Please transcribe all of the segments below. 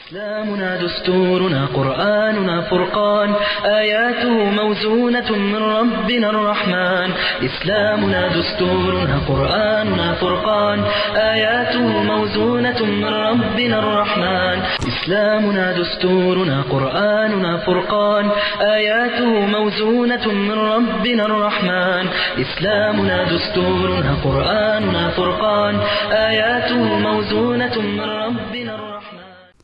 إسلامنا دستورنا قرآننا فرقان آياته موزونة من ربنا الرحمن إسلامنا دستورنا قرآننا فرقان آياته موزونة من ربنا الرحمن إسلامنا دستورنا قرآننا فرقان آياته موزونة من ربنا الرحمن إسلامنا دستورنا قرآننا فرقان آياته موزونة من ربنا الرحمن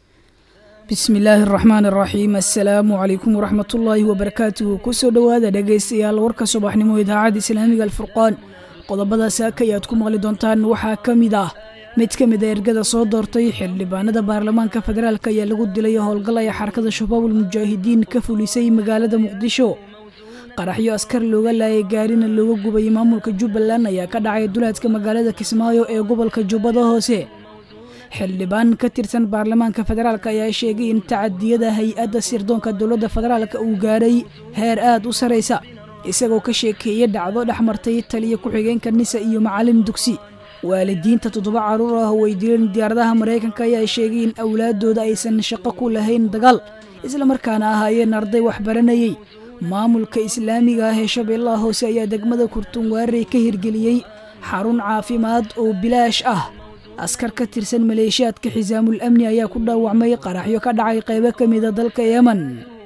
bismi illaahi araxmaan araxiim assalaamu calaykum waraxmatullaahi wabarakaatuhu kusoo dhowaada dhegaystayaal warka subaxnimo idaacadda islaamiga alfurqaan qodobada saaka ayaad ku maqli doontaan waxaa ka mid ah mid ka mid a ergada soo doortay xildhibaanada baarlamaanka federaalk ayaa lagu dilay howlgal ay xarakada shabaabul mujaahidiin ka fulisay magaalada muqdisho qaraxyo askar looga laayay gaarina looga gubay maamulka jubbaland ayaa ka dhacay duleedka magaalada kismaayo ee gobolka jubbada hoose xildhibaan ka tirsan baarlamaanka federaalk ayaa sheegay in tacadiyada hay-adda sirdoonka dowladda federaalk uu gaaray heer aad u saraysa isagoo ka sheekeeyey dhacdo dhex martay taliya ku-xigeenka nisa iyo macalin dugsi waalidiinta toddoba carruur ah oo ay dileen diyaaradaha maraykanka ayaa sheegay in awlaadooda aysan shaqo ku lahayn dagaal islamarkaana ahaayeen arday waxbaranayey maamulka islaamiga ah ee shabeellaha hoose ayaa degmada kurtunwaarey ka hirgeliyey xarun caafimaad oo bilaash ah askar ka tirsan maleeshiyaadka xisaamul amni ayaa ku dhaawacmay qaraxyo ka dhacay qaybo ka mida dalka yemen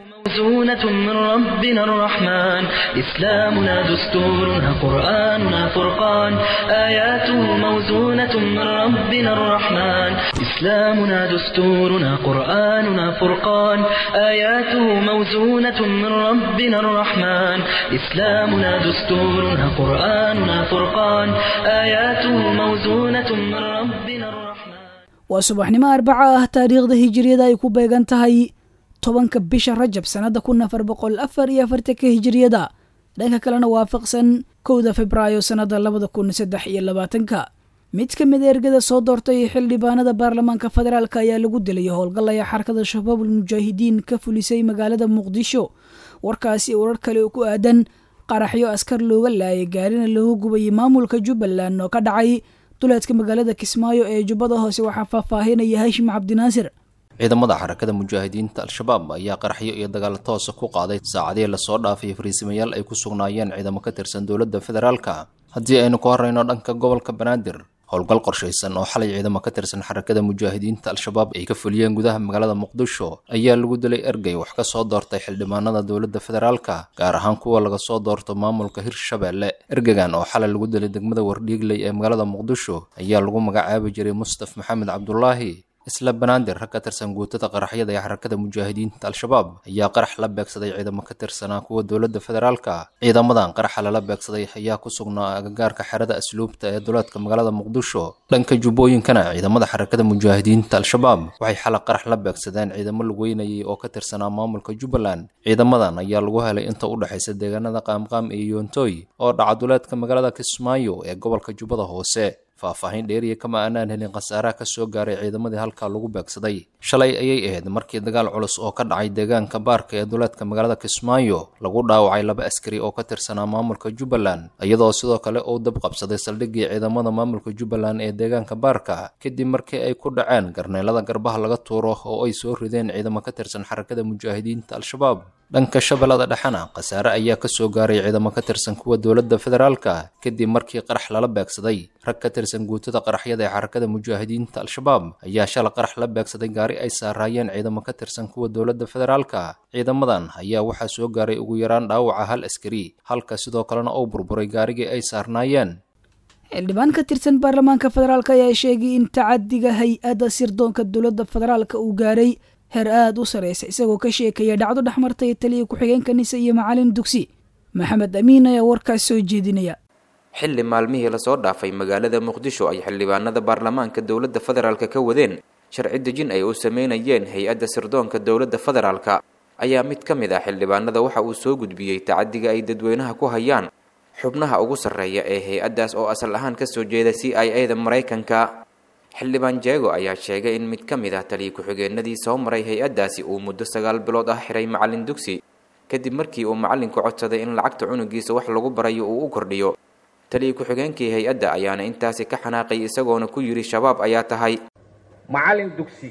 موزونة من ربنا الرحمن إسلامنا دستورنا قرآننا فرقان آياته موزونة من ربنا الرحمن إسلامنا دستورنا قرآننا فرقان آياته موزونة من ربنا الرحمن إسلامنا دستورنا قرآننا فرقان آياته موزونة من ربنا الرحمن waa subaxnimo arbaca ah taariikhda hijiriyada ay ku beegan tahay tobanka bisha rajab sannada kun afar boqol afar iyo afartanka hijiriyada dhanka kalena waafaqsan kowda febraayo sannada labada kun saddex iyo labaatanka mid ka mid a ergada soo doortay xildhibaanada baarlamaanka federaalk ayaa lagu dilay howlgal ay xarakada shabaabul mujaahidiin ka fulisay magaalada muqdisho warkaasi warar kale oo ku aadan qaraxyo askar looga laayay gaarina looga gubayay maamulka jubbaland oo ka dhacay duleedka magaalada kismaayo ee jubbada hoose waxaa faahfaahinaya hashim cabdinaasir ciidamada xarakada mujaahidiinta al-shabaab ayaa qaraxyo iyo dagaal toosa ku qaaday saacadihii lasoo dhaafay fariisimayaal ay ku sugnaayeen ciidamo ka tirsan dowladda federaalka haddii aynu ku horreyno dhanka gobolka banaadir howlgal qorshaysan oo xalay ciidamo ka tirsan xarakada mujaahidiinta al-shabaab ay ka fuliyeen gudaha magaalada muqdisho ayaa lagu dilay ergey wax ka soo doortay xildhibaanada dowladda federaalka gaar ahaan kuwa laga soo doorto maamulka hirshabeelle ergegan oo xalay lagu dilay degmada wardhiigley ee magaalada muqdisho ayaa lagu magacaabi jiray mustaf maxamed cabdulaahi isla banaadir rag ka tirsan guutada qaraxyada ee xarakada mujaahidiinta al-shabaab ayaa qarax la beegsaday ciidamo ka tirsanaa kuwa dowladda federaalka ciidamadan qaraxa lala beegsaday ayaa ku sugnaa agagaarka xerada asluubta ee duleedka magaalada muqdisho dhanka jubbooyinkana ciidamada xarakada mujaahidiinta al-shabaab waxay xalay qarax la beegsadeen ciidamo lugeynayay oo ka tirsanaa maamulka jubbaland ciidamadan ayaa lagu helay inta u dhexaysa deegaanada qaamqaam iyo yoontoy oo dhaca duleedka magaalada kismaayo ee gobolka jubbada hoose faahfaahin dheeriya kama aanaan helin khasaaraha ka soo gaaray ciidamadii halkaa lagu beegsaday shalay ayay ahayd markii dagaal culus oo ka dhacay deegaanka baarka ee duleedka magaalada kismaayo lagu dhaawacay laba askari oo ka tirsanaa maamulka jubbaland iyadoo sidoo kale uu dab qabsaday saldhiggii ciidamada maamulka jubbaland ee deegaanka baarka kadib markii ay ku dhaceen garneelada garbaha laga tuuro oo ay soo rideen ciidamo ka tirsan xarakada mujaahidiinta al-shabaab dhanka shabeellada dhexena khasaare ayaa ka soo gaaray ciidamo ka tirsan kuwa dowladda federaalka kadib markii qarax lala beegsaday rag ka tirsan guutada qaraxyada ee xarakada mujaahidiinta al-shabaab ayaa shala qarax la beegsaday gaari ay saaraayeen ciidamo ka tirsan kuwa dowladda federaalka ciidamadan ayaa waxaa soo gaaray ugu yaraan dhaawaca hal askari halka sidoo kalena uu burburay gaarigii ay saarnaayeen xildhibaan ka tirsan baarlamaanka federaalk ayaa sheegay in tacadiga hay-adda sirdoonka dowladda federaalk uu gaaray heer aada u sareysa isagoo ka sheekaya dhacdo dhexmartay taliya ku-xigeenka nisa iyo macalin dugsi maxamed amiin ayaa warkaas soo jeedinaya xilli maalmihii lasoo dhaafay magaalada muqdisho ay xildhibaanada baarlamaanka dowladda federaalk ka wadeen sharci dejin ay u sameynayeen hay-adda sirdoonka dowladda federaalka ayaa mid ka mid ah xildhibaanada waxa uu soo gudbiyey tacadiga ay dadweynaha ku hayaan xubnaha ugu sarreeya ee hay-addaas oo asal ahaan kasoo jeeda c i a da maraykanka xildhibaan jeego ayaa sheegay in mid ka mid ah taliya ku-xigeenadii soo maray hay-addaasi uu muddo sagaal bilood ah xiray macalin dugsi kadib markii uu macalinku codsaday in lacagta cunugiisa wax lagu barayo uu u kordhiyo taliya ku-xigeenkii hay-adda ayaana intaasi ka xanaaqay isagoona ku yidhi shabaab ayaa tahay macallin dugsi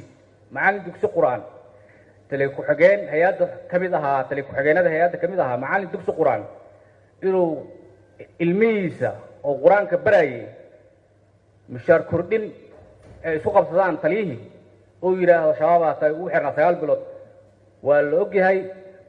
macallin dugsi qur-aan tali ku-xigeen hay-adda ka mid ahaa tali ku-xigeenada hay-adda ka mid ahaa macallin dugsi qur-aan inuu ilmihiisa oo qur-aanka barayay mushaar kordhin ay isku qabsadaan taliyihii uu yidhaahdo shabaabaa tahay ugu xirnaa sagaal bilood waa la ogyahay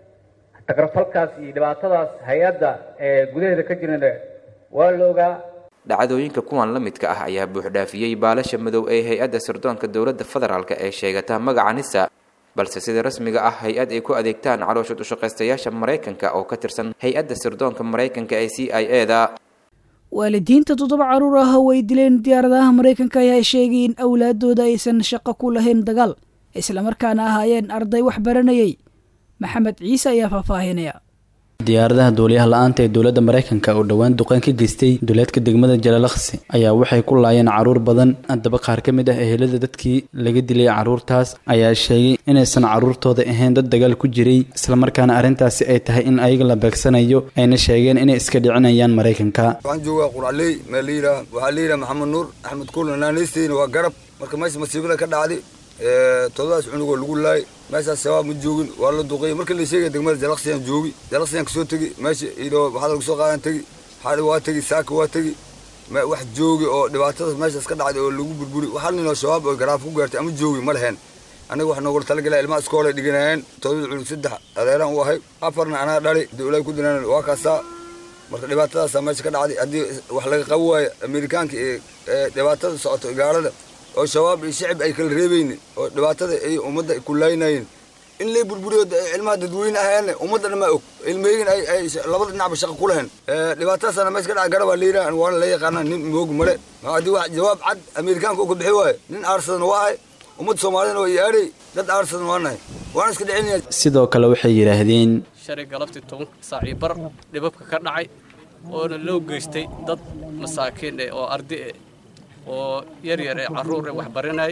tagrafalkaas iyo dhibaatadaas hay-adda ee gudaheeda ka jirana waa la ogaa dhacdooyinka kuwan la midka ah ayaa buuxdhaafiyey baalasha madow ee hay-adda sirdoonka dowladda federaalk ee sheegata magaca nisa balse sida rasmiga ah hay-ad ay ku adeegtaan calooshood ushaqaystayaasha maraykanka oo ka tirsan hay-adda sirdoonka maraykanka ee c i e da waalidiinta toddoba carruur ah oo ay dileen diyaaradaha maraykanka ayaa sheegay in awlaadooda aysan shaqo ku lahayn dagaal islamarkaana ahaayeen arday wax baranayay maxamed ciise ayaa faahfaahinaya diyaaradaha duuliyaha la-aanta ee dowladda maraykanka oo dhowaan duqeyn ka geystay duleedka degmada jalalakhsi ayaa waxay ku laayeen carruur badan haddaba qaar ka mid ah ehelada dadkii laga dilay carruurtaas ayaa sheegay inaysan carruurtooda ahayn dad dagaal ku jiray islamarkaana arrintaasi ay tahay in ayaga la beegsanayo ayna sheegeen inay iska dhicinayaan maraykanka waxaan joogaa qurcaley meel la yidhaha waxaa la yidhaha maxamed nuur axmed kuul naanaysteena waa garab marka meesha masiibada ka dhacday toddobaas cunugoo lagu laayay meeshaas shabaab ma joogin waa la duqeeyey markii la sheegay degmada jalaksiyaan joogi jalaksiyaan kasoo tegi meesha idoo waxaa lagu soo qaadan tegi xaali waa tegi saaka waa tegi wax joogi oo dhibaatadaas meeshaas ka dhacday oo lagu burburi hal nin oo shabaab oo garaaf ku gaartay ama joogi ma leheen aniga wax noogula talagalaa ilmaha iskoolay dhiganayeen todobada cunug saddex adeeraan u ahay afarna anaa dhali dowlad ku dinaan waa kaasaa marka dhibaatadaasaa meesha ka dhacday haddii wax laga qabi waayo amerikaanka ee dhibaatada socoto gaalada oo shabaab iyo shicib ay kala reebayni oo dhibaatada ay ummadda ku laaynaayeen in lay burburiyo cilmaha dadweyne ahaane ummadda dhan maa og ilmeygin ay ay labada dhinacba shaqa ku lahayn dhibaatadaasana meesha ka dhaca garabaa la yidhaha waana la yaqaanaa nin moog male haddii wax jawaab cad amerikaanka uu ka bixi waayo nin aarsadan waa ahay ummadda soomaaliyana waa iyaadhay dad aarsadan waa nahay waana iska dhicinaya sidoo kale waxay yidhaahdeen shalay galabtii toban saacii bar dhibabka ka dhacay oona loo geystay dad masaakiin eh oo ardi eh oo yar yar ee carruur ee wax barinay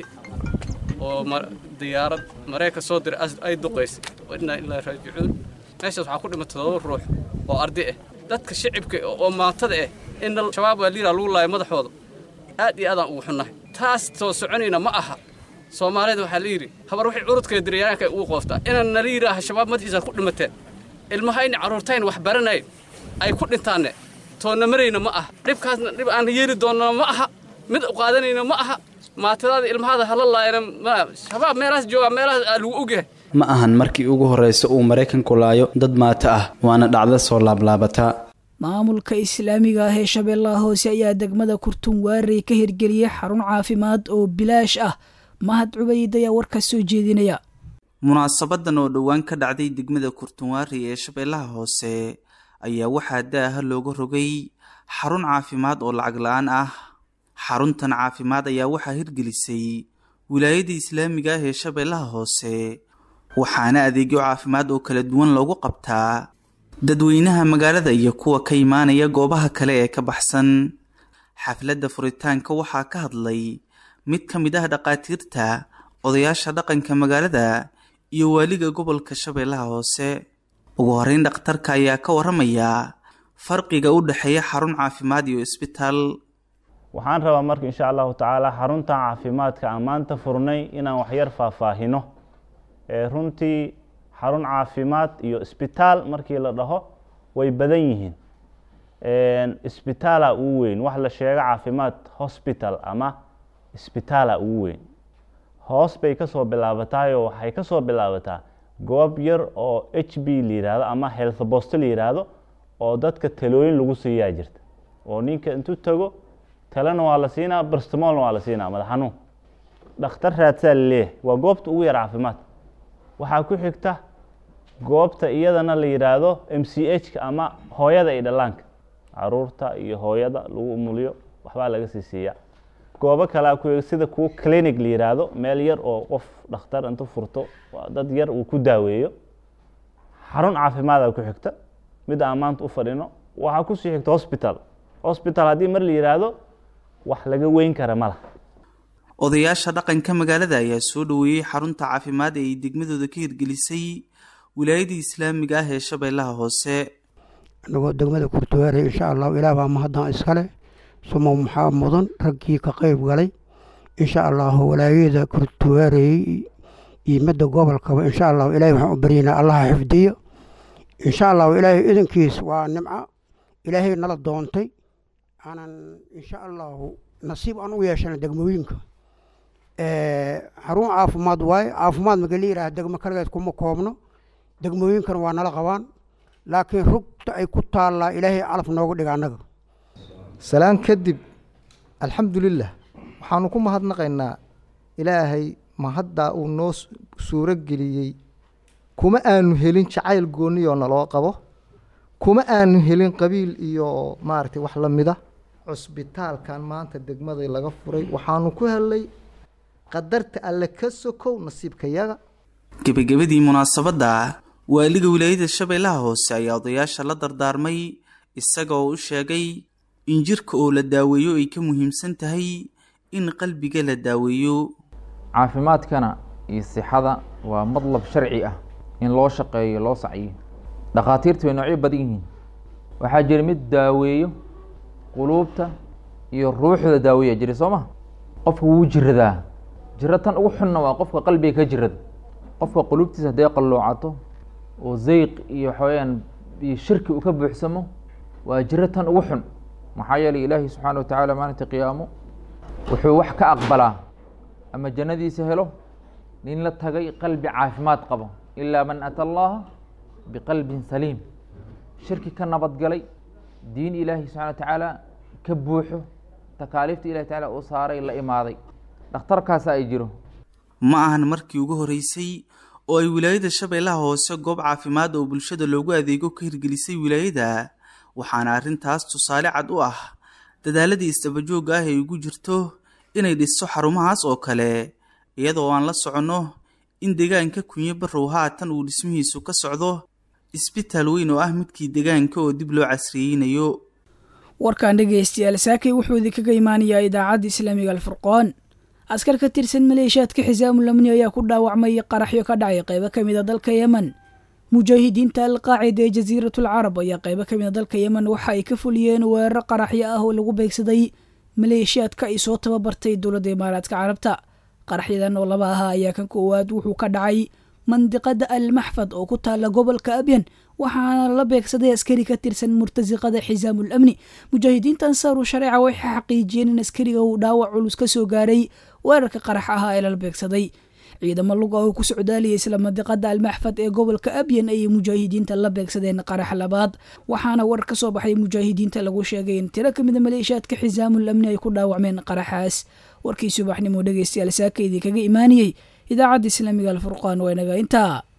oo diyaarad maraykan soo diray ay duqaysay innaa ilaa raajicuun meeshaas waxaa ku dhimay todoba ruux oo ardi ah dadka shicibka oo maatada ah in shabaab waa liiraa lagu laaya madaxooda aad iyo aadaan ugu xunnahay taas soo soconayna ma aha soomaalida waxaa la yidhi habar waxay curudkee diryaanka ugu qooftaa inaan nala yidhaaha shabaab madaxiisa ku dhimateen ilmahayna carruurtayn wax baranayn ay ku dhintaanne toonna marayna ma aha dhibkaasna dhib aan yeeli doonna ma aha mid u qaadanayna ma aha maatadaada ilmahaada hala laayana shabaab meelahaas joogaa meelahaas aa lagu ogyahay ma ahan markii ugu horreysa uu maraykanku laayo dad maato ah waana dhacdo soo laablaabata maamulka islaamiga ah ee shabeellaha hoose ayaa degmada kurtun waarey ka hirgeliyey xarun caafimaad oo bilaash ah mahad cubayd ayaa warkaas soo jeedinaya munaasabadan oo dhowaan ka dhacday degmada kurtunwaari ee shabeellaha hoose ayaa waxaa daaha looga rogay xarun caafimaad oo lacag la-aan ah xaruntan caafimaad ayaa waxaa hirgelisay wilaayada islaamiga ah ee shabeellaha hoose waxaana adeegyo caafimaad oo kala duwan loogu qabtaa dadweynaha magaalada iyo kuwa ka imaanaya goobaha kale ee ka baxsan xafladda furitaanka waxaa ka hadlay mid ka mid ah dhaqaatiirta odayaasha dhaqanka magaalada iyo waaliga gobolka shabeellaha hoose ugu horeyn dhakhtarka ayaa ka waramaya farqiga u dhexeeya xarun caafimaad iyo isbitaal waxaan rabaa marka insha allahu tacaala xaruntan caafimaadka aan maanta furnay inaan waxyar faahfaahino runtii xarun caafimaad iyo isbitaal markii la dhaho way badan yihiin isbitaala ugu weyn wax la sheego caafimaad hospital ama isbitaala ugu weyn hoos bay kasoo bilaabataayoo waxay kasoo bilaabataa goob yar oo h b la yihahdo ama health bost la yihahdo oo dadka talooyin lagu siiyaa jirta oo ninka intuu tago talena waa la siinaa brstmolna waa la siinaa madax xanuun dhakhtar raadsaa laleeyahay waa goobta ugu yar caafimaad waxaa ku xigta goobta iyadana la yidhaahdo m c h ka ama hooyada iyo dhallaanka caruurta iyo hooyada lagu umuliyo waxbaa laga sii siiyaa goobo kalea ku sida kuwo clinic la yidhaahdo meel yar oo qof dhakhtar intu furto dad yar uu ku daaweeyo xarun caafimaada ku xigta mid aan maanta u fadhino waxaa kusii xigta hosbital hosbital haddii mar la yidhaahdo wax laga weyn kara ma laha odayaasha dhaqanka magaalada ayaa soo dhoweeyey xarunta caafimaad ee ay degmadooda ka hirgelisay wilaayada islaamiga ah ee shabeellaha hoose anagoo degmada kurtuwaarey insha allahu ilaah baa mahaddan iskale sumo maxaa mudan raggii ka qeyb galay insha allahu walaayada kurtuwaarey iyo midda gobolkaba insha allahu ilaahay waxaan u baryaynaa allaha xifdiyo insha allahu ilaahay idankiis waa nimco ilaahay nala doontay aanan insha allahu nasiib aan u yeeshana degmooyinka xarun caafimaad waaye caafimaad marka la yidhaha degmo kaligeed kuma koobno degmooyinkana waa nala qabaan laakiin rugta ay ku taallaa ilaahay calaf nooga dhiga annaga salaan kadib alxamdulilah waxaanu ku mahadnaqaynaa ilaahay mahaddaa uu noo suuro geliyey kuma aanu helin jacayl goonniyoo naloo qabo kuma aanu helin qabiil iyo maaragtay wax la mida cusbitaalkan maanta degmadai laga furay waxaanu ku helnay qadarta alle ka sokow nasiibkayaga gebagabadii munaasabadda waaliga wilaayada shabeellaha hoose ayaa odayaasha la dardaarmay isagoo u sheegay in jirka oo la daaweeyo ay ka muhiimsan tahay in qalbiga la daaweeyo caafimaadkana iyo sixada waa madlab sharci ah in loo shaqeeyo loo sacyo dhakhaatiirta way noocyo badan yihiin waxaa jira mid daaweeyo quluubta iyo ruuxda daaweeya jira soo ma qofka wuu jiradaa jiro tan ugu xunna waa qofka qalbiga ka jirada qofka quluubtiisa hadday qalloocato oo zeyq iyo waxaweyaan iyo shirki uu ka buuxsamo waa jiro tan ugu xun maxaa yeelay ilaahi subxaana watacaala maalinta qiyaamo wuxuu wax ka aqbalaa ama jannadiisa helo nin la tagay qalbi caafimaad qabo ilaa man ata allaha biqalbin saliim shirki ka nabadgalay diin ilaahi subxana watacaala ka buuxo takaaliifta ilahi tacala uu saaray la imaaday dhakhtarkaasa ay jiro ma ahan markii ugu horeysay oo ay wilaayada shabeellaha hoose goob caafimaad oo bulshada loogu adeego ka hirgelisay wilaayada waxaana arrintaas tusaale cad u ah dadaaladii isdabajooga ah ay ugu jirto inay dhisto xarumahaas oo kale iyadoo aan la soconno in deegaanka kunyo barrow haatan uu dhismihiisu ka socdo isbitaal weyn oo ah midkii deegaanka oo dib loo casriyeynayo warkan dhegaystayaal saakay wuxuu idinkaga imaanayaa idaacadda islaamiga alfurqoon askar ka tirsan maleeshiyaadka xisaamul amni ayaa ku dhaawacmay qaraxyo ka dhacay qaybo ka mid a dalka yemen mujaahidiinta alqaacida ee jasiiratul carab ayaa qaybo ka mid a dalka yemen waxa ay ka fuliyeen weeraro qaraxyo ah oo lagu beegsaday maleeshiyaadka ay soo tababartay dowladda imaaraadka carabta qaraxyadan oo laba ahaa ayaa kan koowaad wuxuu ka dhacay mandiqada almaxfad oo ku taala gobolka abyan waxaana la beegsaday askari ka tirsan murtasiqada xisaamul amni mujaahidiinta ansaaru shareeca waxay xaqiijiyeen in askariga uu dhaawac culus ka soo gaaray weerarka qarax ahaa ee lala beegsaday ciidamo luga oo ku socdaaliyay isla mandiqada almaxfad ee gobolka abyan ayay mujaahidiinta la beegsadeen qarax labaad waxaana war ka soo baxay mujaahidiinta lagu sheegay in tiro kamida maleeshiyaadka xisaamul amni ay ku dhaawacmeen qaraxaas warkii subaxnimo dhegeystayaal saaka idinkaga imaaniyey idaacadda islaamiga alfurqaan waa inaga intaa